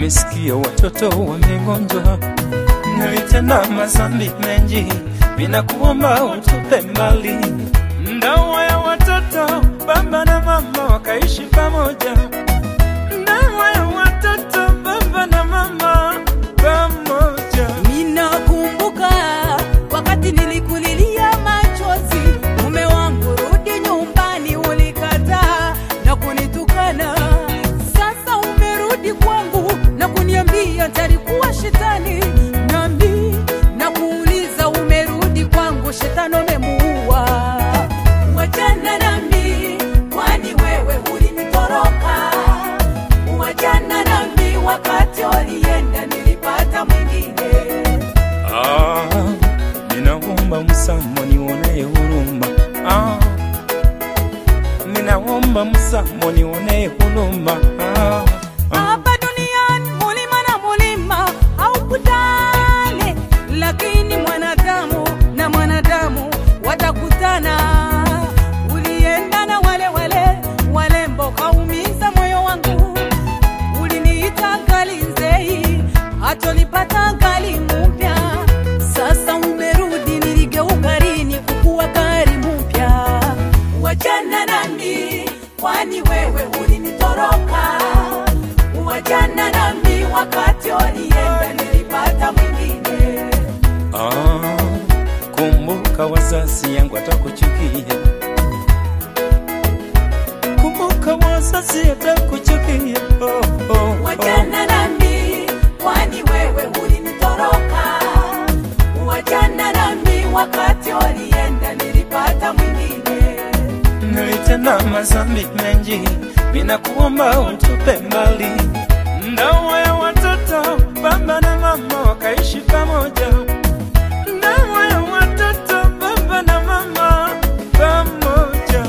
nimesikia watoto wamegonjwa, nilitenda mazambi mengi, ninakuomba utupe mbali. Ndoa ya watoto, baba na mama wakaishi pamoja. Ndoa ya watoto, baba na mama pamoja. Ninakumbuka wakati nilikulilia machozi, mume wangu, rudi nyumbani, ulikataa na kunitukana. Sasa umerudi kwangu na kuniambia talikuwa shetani, nami na kuuliza, umerudi kwangu, shetani umemuua. Wachana nami, kwani wewe ulinitoroka. Wachana nami, wakati ulienda nilipata mwingine. Ah, ninaomba msamo nionee huruma. Ah, ninaomba msamo nionee huruma. Ah, ah. Hapa duniani mulima na mulima haukutane, lakini mwanadamu na mwanadamu watakutana. Ulienda na wale wale walembo, kaumiza moyo wangu. Uliniita gali nzei, hatolipata gali mpya. Sasa umerudi, niligeuka rini kukuwa gari mpya. Wachana nami, kwani wewe ulinitoroka. Wachana nami, wakati ulienda nilipata mwingine. Ah, kumbuka wazazi yangu atakuchukia. Kumbuka wazazi atakuchukia. Oh, oh, oh. Wachana nami, kwani wewe ulinitoroka. Wachana nami, wakati ulienda nilipata mwingine. Nilitenda mazambi mengi, ninakuomba utupe mbali. Ndoa ya watoto, baba na mama wakaishi pamoja. Ndoa ya watoto, baba na mama pamoja.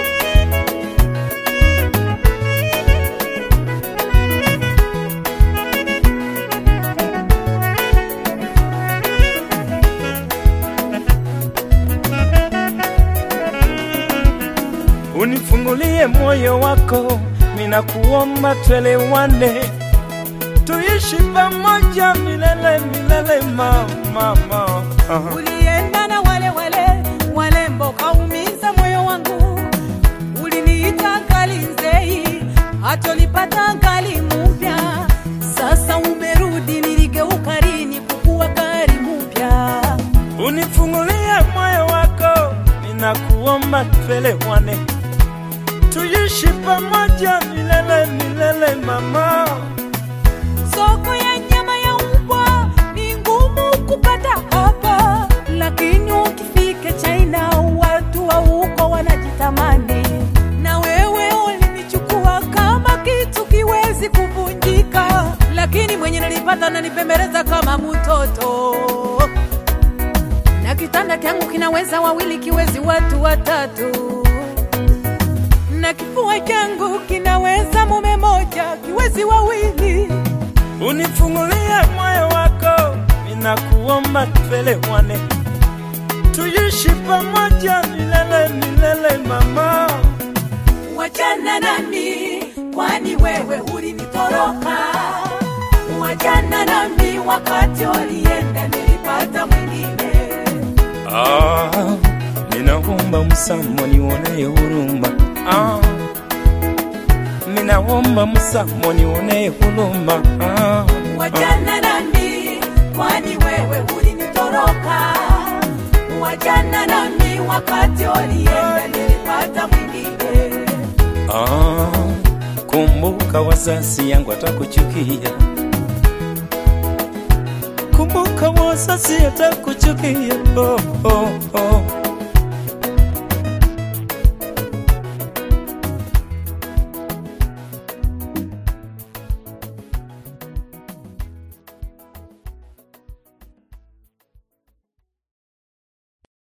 Unifungulie moyo wako, ninakuomba twelewane, tuishi pamoja milele milele, mama, mama. Aha. Ulienda na wale wale walembo, kaumiza moyo wangu. Uliniita gali nzei, hatolipata gali mpya. Sasa umerudi, niligeuka rini kukuwa gari mpya. Unifungulie moyo wako, ninakuomba twelewane, tuishi pamoja milele milele, mama. Soko ya nyama ya mbwa ni ngumu kupata hapa, lakini ukifika China watu wa huko wanajitamani. Na wewe ulinichukua kama kitu kiwezi kuvunjika, lakini mwenye nilipata nanipembeleza kama mtoto, na kitanda changu kinaweza wawili, kiwezi watu watatu na kifua changu kinaweza mume moja, kiwezi wawili. Unifungulie moyo wako, ninakuomba twelewane, tuishi pamoja milele milele, mama. Wachana nami, kwani wewe ulinitoroka. Wachana nami, wakati ulienda nilipata mwingine. Ah, ninaomba msamo nionee huruma. Ah, ninaomba msamo nionee huruma. Ah, Wachana nami, kwani wewe ulinitoroka. Wachana nami, wakati ulienda nilipata mwingine. ah, kumbuka wazazi yangu atakuchukia. Kumbuka wazazi atakuchukia. Oh, oh, oh.